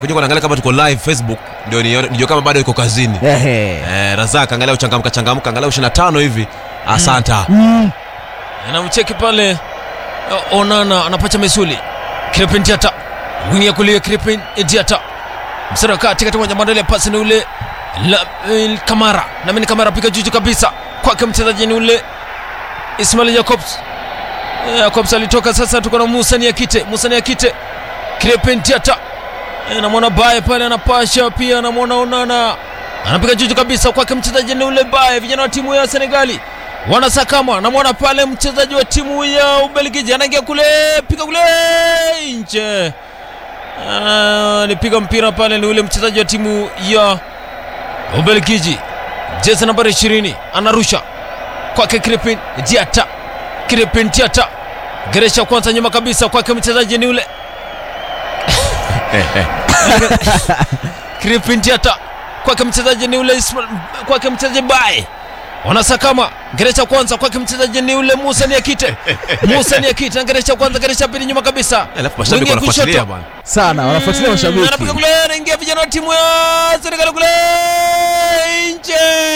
kuja kuangalia kama tuko live Facebook ndio nione- nijue kama bado iko kazini. Ehe. Eh, Razak angalia uchangamka changamka angalia 25 hivi. Asanta. Mm. anamcheki pale O- Onana anapacha misuli Kripin Diata wingi ya kulia Kripin Diata msara kati kati moja bandali ya pasi ni ule la, eh, Kamara na mimi Kamara piga juju kabisa kwake mchezaji ni ule Ismail Jacobs Eh, Jacobs alitoka sasa tuko na Musa Niakite Musa Niakite Kripin Diata Eh, namwona Baye pale anapasha pia anamwona Onana anapiga juju kabisa kwake mchezaji ni ule Baye vijana wa timu ya Senegali wanasakama namwona pale mchezaji wa timu ya Ubelgiji anaingia kule piga kule nje Ah, nipiga mpira pale ni ule mchezaji wa timu ya Ubelgiji jezi nambari 20 anarusha kwake Kripin Diata Kripin Diata geresha kwanza nyuma kabisa kwake mchezaji ni ule Kripin Diata kwake mchezaji ni ule Ismail kwake mchezaji Bae wanasakama geresha kwanza kwake mchezaji ni ule Musa Niakite Musa Niakite na geresha kwanza geresha pili nyuma kabisa Alafu mashabiki Wingi wanafuatilia kushoto. bwana. sana wanafuatilia mashabiki anapiga kule anaingia vijana wa timu ya Senegal kule nje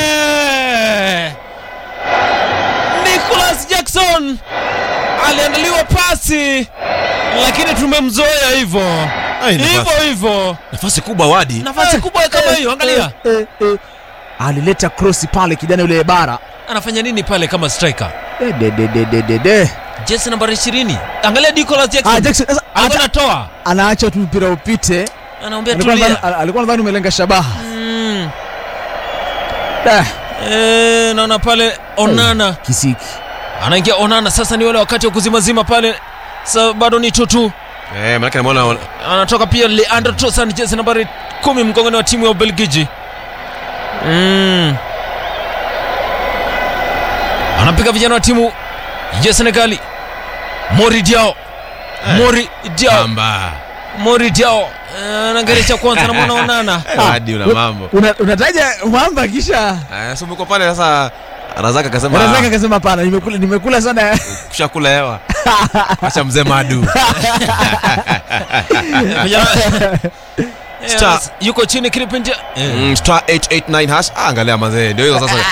Nicholas Jackson aliandaliwa pasi lakini tumemzoea hivyo Ai, hivyo nafasi- hivyo Nafasi kubwa wadi. nafasi kubwa kama hiyo angalia Eh, eh. alileta krosi pale kijana yule bara anafanya nini pale kama striker Eh, de, de, de, de, de, de. jezi nambari 20 angalia Nicholas Jackson Ah, Jackson, sasa, alikuwa hata- anatoa anaacha tu mpira upite anaambia Alikuwa tulia nadhani- alikuwa nadhani umelenga shabaha Mm. Eh, Eh, naona pale Onana kisiki anaingia Onana sasa, ni wale wakati wa kuzimazima pale, sa bado ni tutu Eh, maana namuona anatoka pia Leandro Trossard jezi nambari kumi mgongoni wa timu ya Ubelgiji. Mm. Anapiga vijana wa timu ya Senegali. Mori Diao. Mori Diao. Amba. Mori Diao. Eh, Anaangalia kwanza namwona Onana. Wadi una mambo. Una- unataja mwamba kisha Eh, so mko pale sasa Razak akasema Razak akasema pana nimekula, nimekula sana kushakula hewa. Acha mzee Madu. Vijana- Eh, Star. yuko chini Kripindia. Eh. Mm, star 889 hash ah, angalia mazee ndio hizo sasa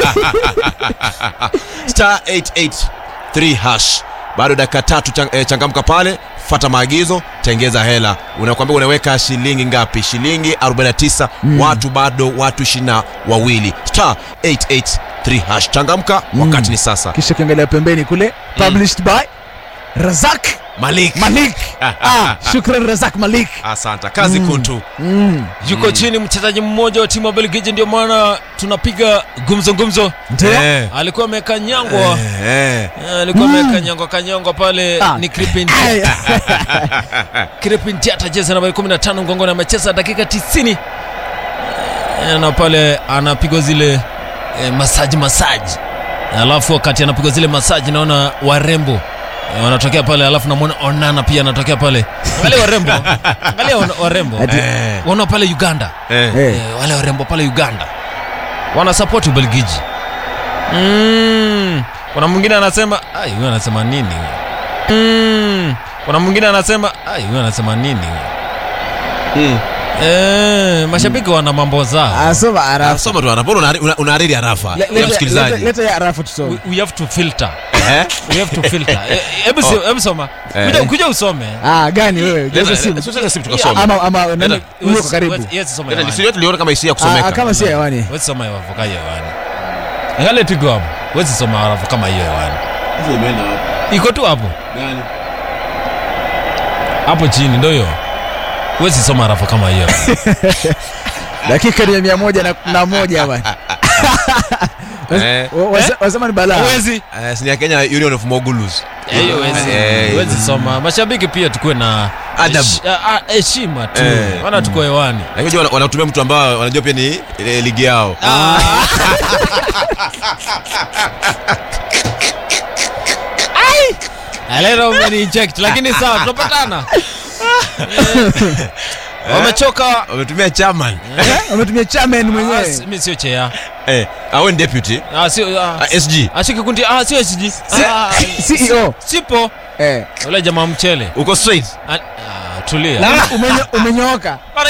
star 883 hash bado dakika tatu chang, eh, changamka pale fata maagizo tengeza hela unakwambia unaweka shilingi ngapi shilingi 49 watu bado watu ishirina wawili star 883 hash changamka wakati ni sasa kisha ukiangalia pembeni kule published by Razak malik Malik ah, shukran Razak Malik asante kazi kuntu mm. yuko chini mchezaji mmoja wa timu ya Belgiji, ndio maana tunapiga gumzo gumzo. ndio Eh, Alikuwa amekanyangwa eh, eh. Eh, alikuwa amekanyangwa kanyangwa pale Ah. ni Kripin Ay, Kripin Diata jezi nambari 15 mgongoni, amecheza dakika 90 Eh, na pale anapigwa zile eh, masaji masaji, alafu wakati anapigwa zile masaji naona warembo eh, wanatokea pale, alafu namwona Onana pia anatokea pale. Angalia warembo, angalia wana- warembo Ati- Eh, wana pale Uganda eh. eh. eh, wale warembo pale Uganda wanasapoti Ubelgiji. Mm. Kuna mwingine anasema ai, huyu anasema nini huyu? Mm. Kuna mwingine anasema ai, huyu anasema nini huyu? Mm. Eh, mashabiki wana mambo zao. asoma Ah, arafa soma tu anapona unahari- una- unahariri arafa Le- ya leta- msikilizaji leta- leta ya arafa tusome We, we have to filter. Eh? We have to filter. Eh, Hebu si- Oh. hebu soma. Eh. Kuja kuja usome. ah gani wewe jaza Leta- simu leta- leta simu tukasome. ama ama nani Leta. uko karibu Yes, yes, soma. Leta, hewani. nisi- tuliona kama isia ah, kusomeka ah, kama si hewani Wewe soma hiyo avoka hiyo hewani. Angalia tu iko hapo. Wewe soma halafu kama hiyo hewani. Iko tu hapo. Hapo chini ndio hiyo. Wewe soma halafu kama hiyo. dakika ni ya mia moja na, na moja bwana Eh. Wa- wase- wasema ni balaa Huwezi. Eh, si ni ya Kenya Union of Mogulus Eh, hiyo huwezi. Eh. Huwezi soma. Mashabiki pia tukuwe na Adabu. hesh- ah, ah, heshima tu. Eh. Wana tuko hewani. lakini unajua wana- wanatumia mtu ambao wanajua pia ni eh, ligi yao Leo umeniinject lakini sawa tunapatana. Eh, Wamechoka. wametumia chairman Eh, wametumia chairman Ah, mwenyewe si- Mimi sio chea. eh, awe ni deputy Ah, sio ah, ah, SG Ashiki kikundi ah sio SG. Ah, CEO Sipo. eh Yule jamaa mchele. uko straight Ah, ah, tulia Umenyo- umenyooka